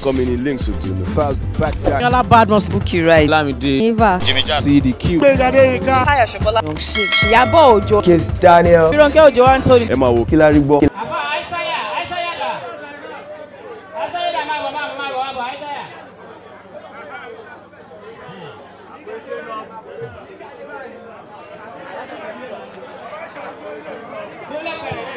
orúkọ mi ni links otu the fast back guy. Yọlá Badmus. Bukky Right. Lámìdé. Eva. cdq. Táyọ̀ Ṣọkọlá. Ìyábọ̀ Òjó. Kiss Daniel. Fírànkẹ́ Òjó Anthony. ẹ máa wo Kí la rí gbọ́? Àbá àìsáyà àìsáyà dà. Àìsáyà dà máa bọ̀ máa bọ̀ máa bọ̀ máa bọ̀ àìsáyà. Dúró pẹ̀lẹ́.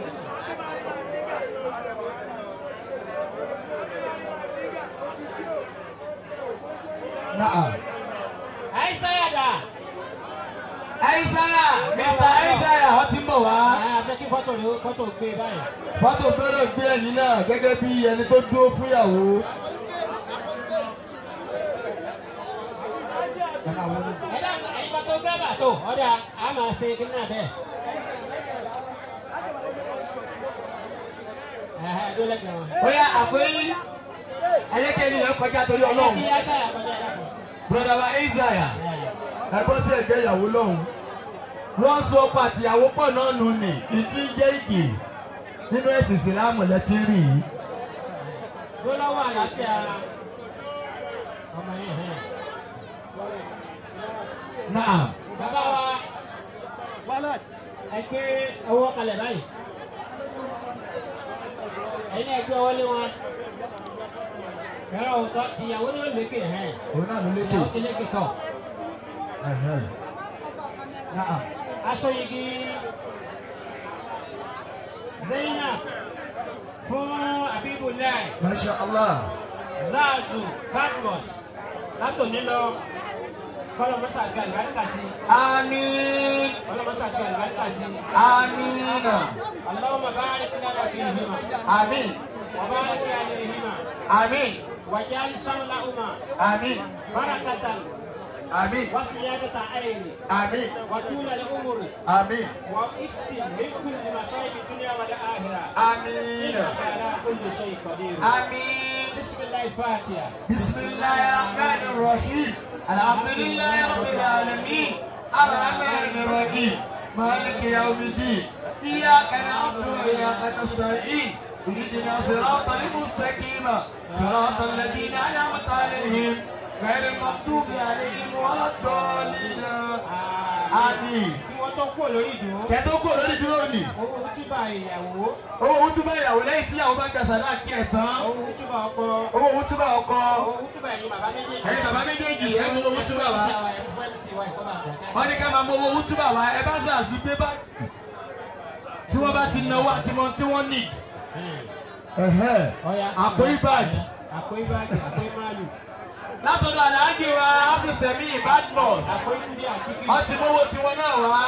Àìsáyà dà. Aisaya Mr Aisaya ọ ti ń bọ̀ wá. Àbẹ́ kí fọ́tò rẹ̀ fọ́tò gbé báyìí. Fọ́tò gbọ́dọ̀ gbé ẹ̀yìn náà gẹ́gẹ́ bí ẹni tó dúró fúnyàwó. Ẹ̀dá ẹ̀yin kan tó gbé bàtò ọ̀dà á máa ṣe kí náà bẹ́ẹ̀. Ẹ̀hẹ́ dúró lẹ́gbẹ̀ẹ́ wọn. Bóyá àpéyí ayékèé ènìyàn kọjá torí ọlọ́run. Kí Àìsáyà kọjá dàpọ̀. Broda wa Aisaya ẹ bọ́ sí ẹgbẹ́ ìyàwó lọ́hùn. Wọ́n so ọkọ àtìyàwó pọ̀ náà nù ní ìtí jẹ́ ìgè nínú ẹ̀sìn ìsìlámù lẹ́tí rí i. Dúró lọ́wọ́ àlàáfíà ọmọ yẹn hàn. Náà Bàbá wa ẹ gbé owó kalẹ̀ báyìí. Ẹ̀yin náà gbé ọwọ́ lé wọn. Ẹ̀rọ òótọ́ ìyàwó náà lékè hàn. òun náà ló lékè. Ìyàwó ti lékè tọ̀. Ẹ̀hẹ́n. Náà aṣọyigi zainab fún abibulai Masha Allah. zazu badmus látòní lọ kọlọmọsà àti àlùbáríkà sí Àmín. kọlọmọsà àti àlùbáríkà sí Àmín. allahumma barik lana fihima Àmín. wa barik alayhima Àmín. wajal samlahuma Àmín. barakatan Àmín. wa siyadata ayni Àmín. wa tula al-umri Àmín. wa ifsin min kulli masayib ad-dunya wal akhirah Àmín. innaka ala kulli shay'in qadir Àmín. بسم الله الفاتحة بسم الله الرحمن الرحيم الحمد لله رب العالمين الرحمن الرحيم مالك يوم الدين إياك نعبد وإياك نستعين اهدنا صراط المستقيم صراط الذين أنعمت عليهم غير المغضوب عليهم ولا الضالين آمين kí wọ́n tó kúrò lórí ìdúró kẹ́tọ́ kò lórí dúró nì owó túbà ìyàwó owó túbọ̀ ìyàwó lẹ́yìn tí ìyàwó bá gbàsà náà kí ẹ̀ tán owó túbà ọkọ owó túbọ̀ ọkọ owó túbà ẹ̀yin bàbá méjèèjì ẹ̀yin bàbá méjèèjì ẹ̀ mú owó túbọ̀ wá. wá. wọ́n ní ká máa mọ owó wútúbà wá ẹ bá sàásù gbé bá tí wọ́n bá ti náwó àti mọ tí wọ́n nì. àpò ìbàdí àpò ìbàdí àpò ìmàlù látọ̀dọ̀ aláàjì wa abdulsemi badmus àpò ìkúndí àkíkí. wọ́n ti mówó tiwọn náà wá.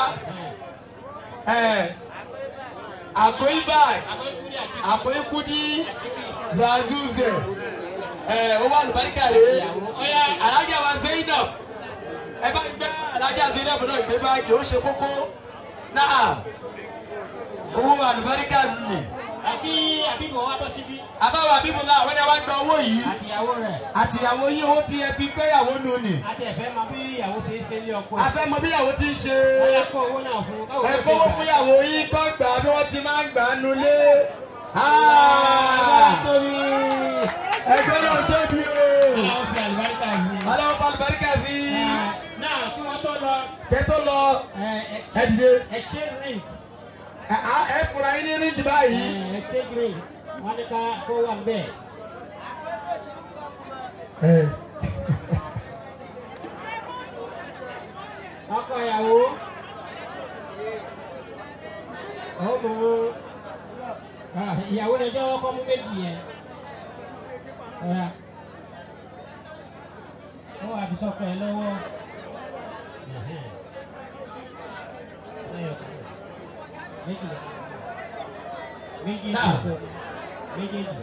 àpò ìbàdí àpò ìkúndí àkíkí. àpò ìkúdí zazuze owó àlùbáríkà rèé aláàjì wa zainab ẹ bá gbé aláàjì zainab náà gbé báàgì ó ṣe kókó náà owó àlùbáríkà nì. àbí àbí bọ̀ wá bọ́ síbí. àbáwọ̀ àbíbu náà àwọn ẹni wá gba owó yìí àtìyàwó rẹ̀ àtìyàwó yìí owó ti ẹbí gbéyàwó nù ni. àti ẹ̀fẹ́ máa bí ìyàwó ṣe é ṣe ní ọkọ ẹ̀. abẹ́ mọ bíyàwó ti ń ṣe. ó yẹ kó owó náà fún un. báwo ló ẹ ṣe kówó gbà? fúnyàwó yìí kọ́ gbà bí wọ́n ti máa ń gbà á nulẹ̀. Àgbàrá tóbi. ẹgbẹ́ náà tóbi o. Àwọn fi àlùbáríkà yìí. aláwọ̀ falùbáríkà sí i. Náà kí wọ́n tó lọ. kẹ́tọ́ lọ ẹ ẹ dìde. ẹ ṣe rìn. ẹ á- ẹ fura yín ní rídì báyìí. ẹ ṣe rìn. Wọ́n ní ká kó wà bẹ́ẹ̀. ẹ Ọkọ ìyàwó. Ọmọ Ah, ìyàwó rẹ̀ jẹ́ ọkọ mú méjì yẹn. Ọ̀rá. Ó wà fi sọ́kọ ẹ lọ́wọ́. Ẹ̀hẹ́n. Ẹyọ kan. Méjì lọ. Méjì ìsọ̀kọ. Méjèèjì.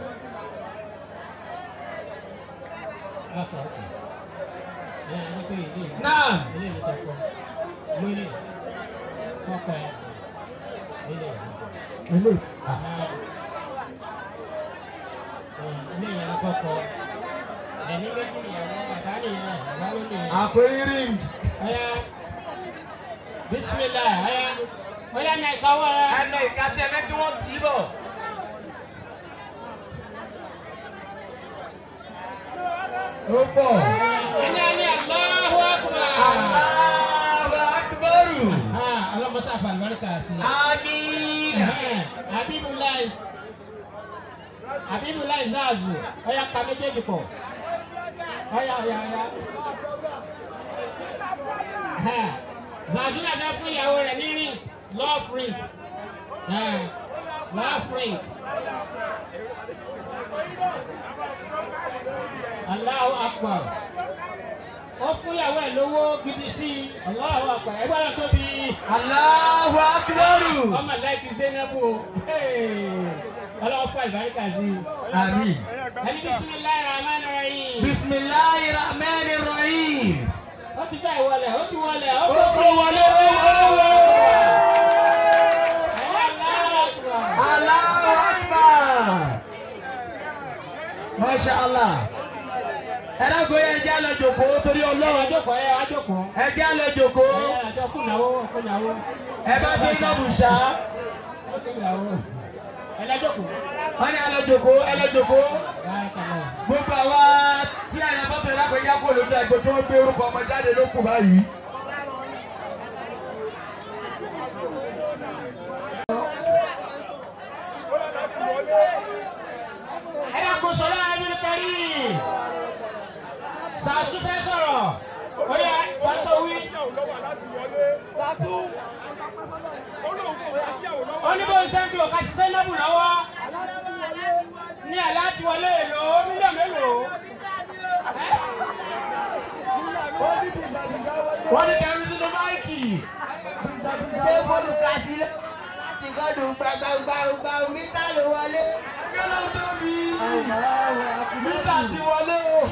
Ọkọ̀ ọkọ̀. Ẹ ẹni pé ìdí ìlú. náà Ilé ìlú sọ̀kọ. Lórí. Ọkọ̀ ẹ̀. Ilé ìlú ilé ilé ìyàwó kọkọ ẹni méjì ìyàwó bàbá nìyẹn bàbá ló nìyẹn. àpò irin. ọ̀yá bisimilá ọ̀yá ọ̀yá náà ìkáwọ́ rẹ. ẹnì ìkàtí ẹ̀mẹ́ kí wọ́n tì í bọ̀. ó pọ̀. ẹni ẹni Allahu Akbar. Allahu Akbaru. Ah, ọlọ́mọsá àfàlùmọ́ríkà sí i. Àmín. Ẹ̀hẹ́n, Habibulai Habibulai Zazu ọya ka méjèèjì pọ̀ ọya ọya ọya. Ẹ̀hẹ́n, Zazu náà fẹ́ fún ìyàwó rẹ̀ ní ring love ring Ẹ̀hẹ́n, love ring. Allahu Akbar ó fún ìyàwó ẹ̀ lówó gidi sí i Allahu Akbar ẹgbẹ́ náà tóbi Allahu Akbaru. ọmọ láìkí zainabu o ọlọ́wọ́ fún àlùbáríkà sí i. Àmín. ẹni bisimilayi rahman rahim. Bismillahi Rahmani Rahim. ó ti fẹ́ wọlé ó ti wọlé ó Ó ti kó wọlé owó. Allahu Akbar. Masha Allah. Ẹ dákun yẹn jẹ́ àlọ́ jòkó torí Ọlọ́run. Ajókòó ẹ ajókòó. Ẹ jẹ́ àlọ́ jòkó. Ẹ àjọ kùnàwó kùnàwó. Ẹ bá fi iná bù ṣá. Kùnàwó. Ẹ lájókòó. Wọ́n ní àlọ́ jòkó, ẹ lọ jòkó. Báyìí kàlọ́. Gbogbo àwa tí àyàn bá bẹ̀rẹ̀ lápẹ̀ yá kó lójú àgbẹ̀ tó ń gbé orúkọ ọmọ jáde ló kù báyìí. Ẹ dákun sọ̀rọ̀ ẹni kẹrí. Sàásù fẹ́ sọ̀rọ̀. Ó yẹ fàtó wí. Ó ní bó ń sẹ́ńtì ọ̀ka ti sẹ́ńdọ̀bù lọ́wọ́. Ní aláàtì wọlé èlò mílíọ̀nù mélòó. Wọ́n ní kẹrin sínú máìkì. ṣé fóònù kàṣí ló ti gbọ́dọ̀ gbàgbàgbà mítà ló wọlé. Kẹ́lẹ́ tó bí. Mítà ti wọlé o.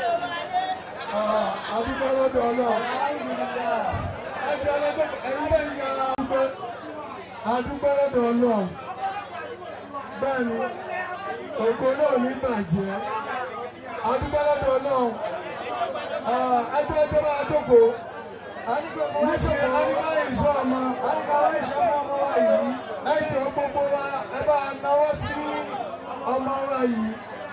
Adúgbò lọ́dọ̀ ọlọ́run. Ẹgbẹ́ ọlọ́dọ̀ ẹ̀yin lẹ́yìn yàrá dúpẹ́. Adúgbò lọ́dọ̀ ọlọ́run. Bẹ́ẹ̀ni, ògo náà ní bàjẹ́. Adúgbò lọ́dọ̀ ọlọ́run. Ẹgbẹ́ ẹgbẹ́ máa jókòó. Níṣẹ́ Adúgbò ìṣọ́ ọmọ. Adúgbò ìṣọ́ ọmọ wa yìí. Ẹ jọ gbogbo wa ẹ bá náwó sí ọmọ wa yìí.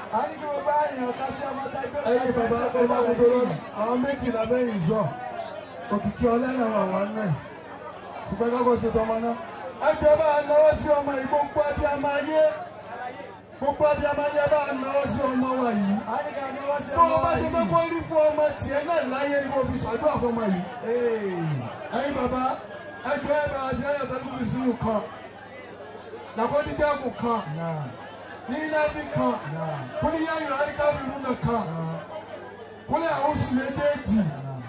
Ẹyin bàbá ọba kòtòrò àwọn méjìlá mẹ́rin zọ. Òkìkí ọlẹ́nà wà wá náà. Ṣùgbọ́n kọ́kọ́ ṣe tọmọ náà. Ẹ jọ bá náwó sí ọmọ yìí gbogbo ẹbí ọmọ ayé. Gbogbo ẹbí ọmọ ayé bá náwó sí ọmọ wa yìí. Tó o bá ṣe fẹ́ kó rí fún ọmọ tiẹ̀ náà láyé ni mo fi ṣàdúrà fún ọmọ yìí. Ẹyin bàbá ẹ jọ ẹ bá ṣe ẹyọ tẹ́lifù kùrì sínú kan. Làkọ́dídẹ́kù kan. Ní Nábì kan. Kúlíyá yóò àríkà fífún náà kan. Kúlẹ̀ àwọn oṣù méjèèjì.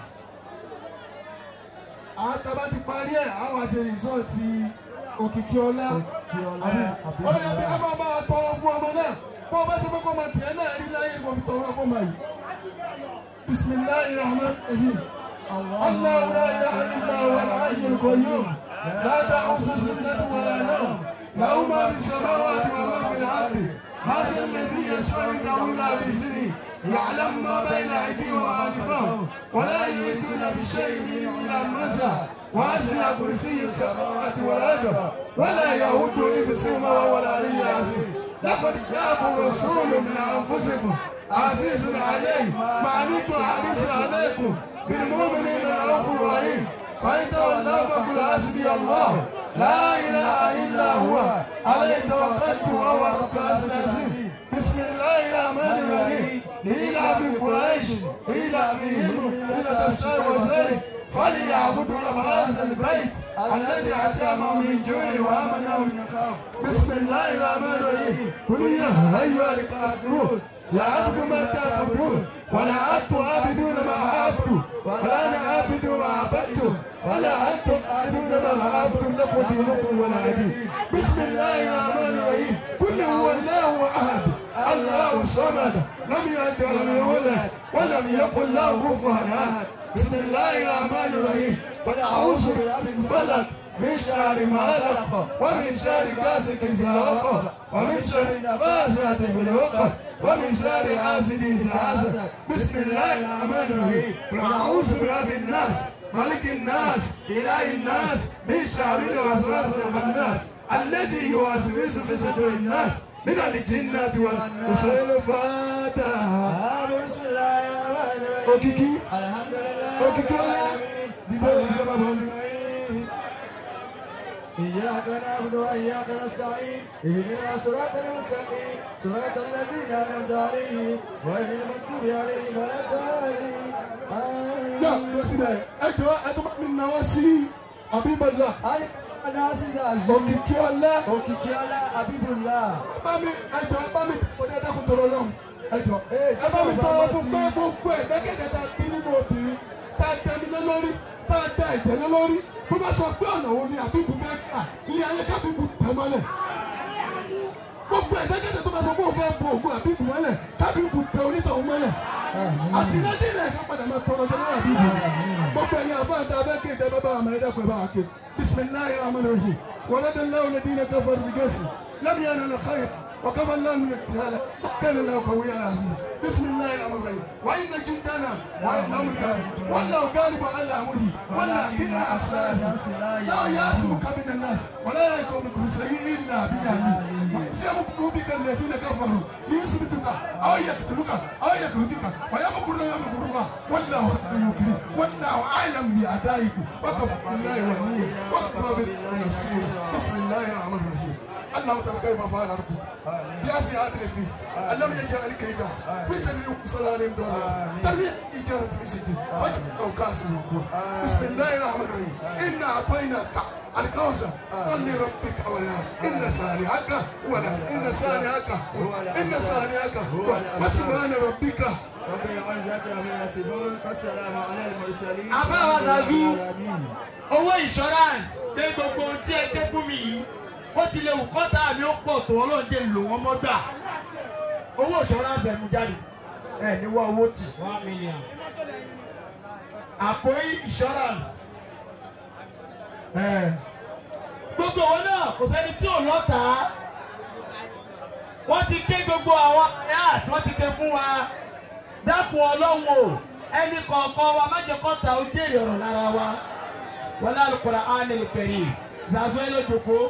Àwọn tàbá ti parí ẹ̀, àwọn àṣẹ rìsọ́ọ̀tì òkìkí ọlá. Ó yẹ kí a máa máa tọrọ fún ọmọ náà. Bó o bá ṣe fẹ́ kọ́ ọmọ tiẹ̀ náà rí láyé ni mo fi tọrọ fún ọmọ yìí. Bisimilahi rahman rahim. الله لا اله الا هو الحي القيوم لا تأخذه سنة ولا نوم له ما في السماوات وما في الارض هذا الذي يشفع عنده الا باذنه يعلم ما بين ايديهم وما خلفهم ولا يؤتون بشيء من الا مسا واسع كرسي السماوات والارض ولا يهود حفظهما وهو العلي العظيم لقد جاءكم رسول من انفسكم عزيز عليه ما عنتم حريص عليكم بالمؤمنين رؤوف رحيم فإن تولوا فقل حسبي الله لا إله إلا هو عليه توكلت وهو رب العرش العظيم بسم الله الرحمن الرحيم لإله قريش إلههم إلى الشيء والزيت فليعبدوا رب هذا البيت الذي أتاهم من جوع وآمنهم من خوف بسم الله الرحمن الرحيم قل يا أيها الكافرون لا أعبد ما تعبدون ولا أنتم عابدون ما أعبد ولا أنا عابد ما عبدتم ولا أنتم عابدون ما أعبد لكم دينكم ولا دين بسم الله الرحمن الرحيم قل هو الله أحد الله الصمد لم يلد ولم يولد ولم يكن له كفوا أحد بسم الله الرحمن الرحيم قل أعوذ برب الفلق من شر ما خلق ومن شر غاسق إذا وقب ومن شر النفاثات في العقد ومن شر حاسد إذا حسد بسم الله الرحمن الرحيم قل أعوذ برب الناس ملك الناس إله الناس من شر الوسواس الخناس الذي يوسوس في صدور الناس من الجنة والناس الفاتحة بسم الله الرحمن òkìkí alhamdulilayi òkìkí ọlá dìde dìde bàbá mi. إياك نعبد وإياك نستعين اهدنا صراط المستقيم صراط الذين أنعمت عليهم غير المغضوب عليهم ولا الضالين yà آمين lọ síbẹ̀ ẹ jọ ẹ tó bá mi náwó sí abibọlá òkìkí ọlá òkìkí ọlá abibulá bá mi ẹ jọ bá mi òde ẹdákun tọrọ lọhùn ẹ jọ ẹ bá mi tọrọ fún pé gbogbo ẹ dẹgẹdẹ ta bí nínú obìnrin tá a tẹnu lé lórí tá a tẹ ẹ̀jẹ̀ lé lórí tó bá sọ pé ọ̀nà wo ni àbíbu fẹ́ gbà ilé ayé kábíbu tẹ̀ mọ́lẹ̀ gbogbo ẹ dẹgẹdẹ tó bá sọ pé òun fẹ́ bo ògùn àbíbu mọ́lẹ̀ kábíbu tẹ onítọ̀hún mọ́lẹ̀ àti nàìjíríà ká padà máa tọrọ jẹ lọ́wọ́ àbíbu gbogbo ẹ̀yin àbá àti abẹ́kẹ́ ìdẹ́ bàbá àmọ́ ẹ̀dá pẹ̀ bá a ké bisimilayi rahman rahim wàlẹ́dẹ̀ lẹ́wọ̀n lẹ́dínlẹ́ káfọ́rù bìgẹ́sì lẹ́mìí yẹn nínú xayir وكما الله من ابتهال كان الله قويا عزيزا بسم الله الرحمن الرحيم وإن جندنا والله غالب والله غالب على أمره ولكن أكثر لا يعصمك من الناس ولا يكون سيء إلا بجهله يمكر بك الذين كفروا ليثبتك أو يقتلوك أو يخرجوك ويمكرون يمكر الله والله خير المكرين والله أعلم بأعدائكم وكفى بالله وليا وكفى بالله نصيرا بسم الله الرحمن الرحيم اللهم ترى كيف فعل ربك بأسي عادل فيه اللهم يجعل كيدا في تنمية صلاة عليهم دولة تنمية إجابة مسجد وجه أو كاس الوقوع بسم الله الرحمن الرحيم إنا أعطيناك الكوثر قل لربك ولا إن سارعك ولا إن سارعك إن سارعك وسبحان ربك رب العزة عما يصفون والسلام على المرسلين Àbá wa Zazu. آمين. owó insurance pé gbogbo ohun tí ẹ dé fún mi yìí ó ti lè wù kọ́tà mi ó pọ̀ tó ọlọ́ọ̀dẹ lò wọ́n mọ́ gbà owó insurance ẹ̀ mú jáde ẹ̀ ní wọ́n owó tì. one million. àkórí insurance ẹ̀ gbogbo owó náà kò sẹ́ni tí ò lọ́ta wọ́n ti ké gbogbo àwọn ẹ̀ wọ́n ti ké fún wa dákun ọlọ́run o ẹnì kọ̀ọ̀kan wa má jẹ́ kọ́ta ó jèrè ọ̀rọ̀ lára wa wọlé alukura ánìlì kẹrì zazu ẹlẹ́dọ̀kọ́.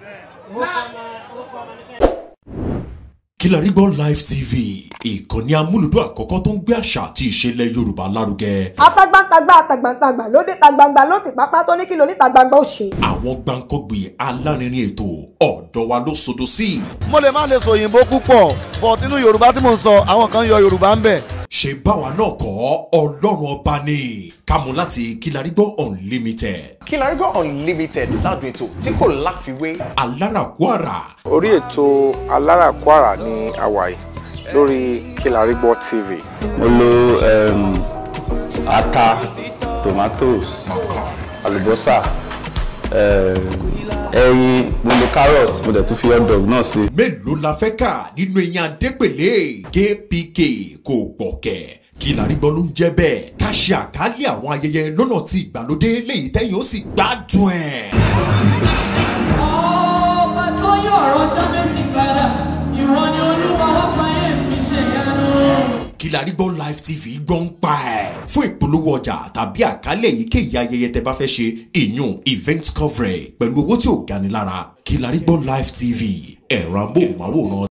Kilarigbo Live TV ìkànnì amúlùdún àkọ́kọ́ tó ń gbé àṣà àti ìṣẹ̀lẹ̀ Yorùbá lárugẹ. atagbantagba atagbantagba lóde tagbangba ló ti pápá tó ní kí ló ní tagbangba ó ṣe. Àwọn gbàǹkọ́gbì alárinrin ètò ọ̀dọ́ wa ló sodo sí. mo lè má lè sọ òyìnbó púpọ̀ but nínú yorùbá tí mò ń sọ àwọn kan yọ yorùbá ń bẹ̀. Ṣé báwa náà kọ́ Ọlọ́run ọba ni kámú láti Kilarigbo Unlimited. Kilarigbo Unlimited ládùn ètò tí kò láfiwé. Alárakúàrà orí ètò aláràkúàrà ní hawaii lórí Kilarigbo TV. mo lo um, ata tomatoes àlùbọ́sà um, ẹyin mo lo carrot mo dẹ̀ tún fi hot dog náà sí. mélòó la fẹ́ kà nínú eyín adépèlé kpk kò gbọ̀kẹ̀ Kilarigbo ló ń jẹ́ bẹ́ẹ̀ ká ṣe àkálẹ̀ àwọn ayẹyẹ lọ́nà tí ìgbàlódé léyìí tẹ́yìn ó sì gbádùn ẹ̀. ọba tó yọ ọ̀rọ̀ jábẹ́sì padà ìwọ ni olúwa wá fàyè mi ṣe ìyanu. Kilarigbo Live TV gbọ́n pa ẹ̀. fún ìpolówó ọjà tàbí àkálẹ̀ èyíkéyìí ayẹyẹ tẹ bá fẹ́ ṣe ìyún event coverage pẹ̀lú owó tí ò gani lára Kilarigbo Live TV ẹ̀rọ amóhùnmáwòrán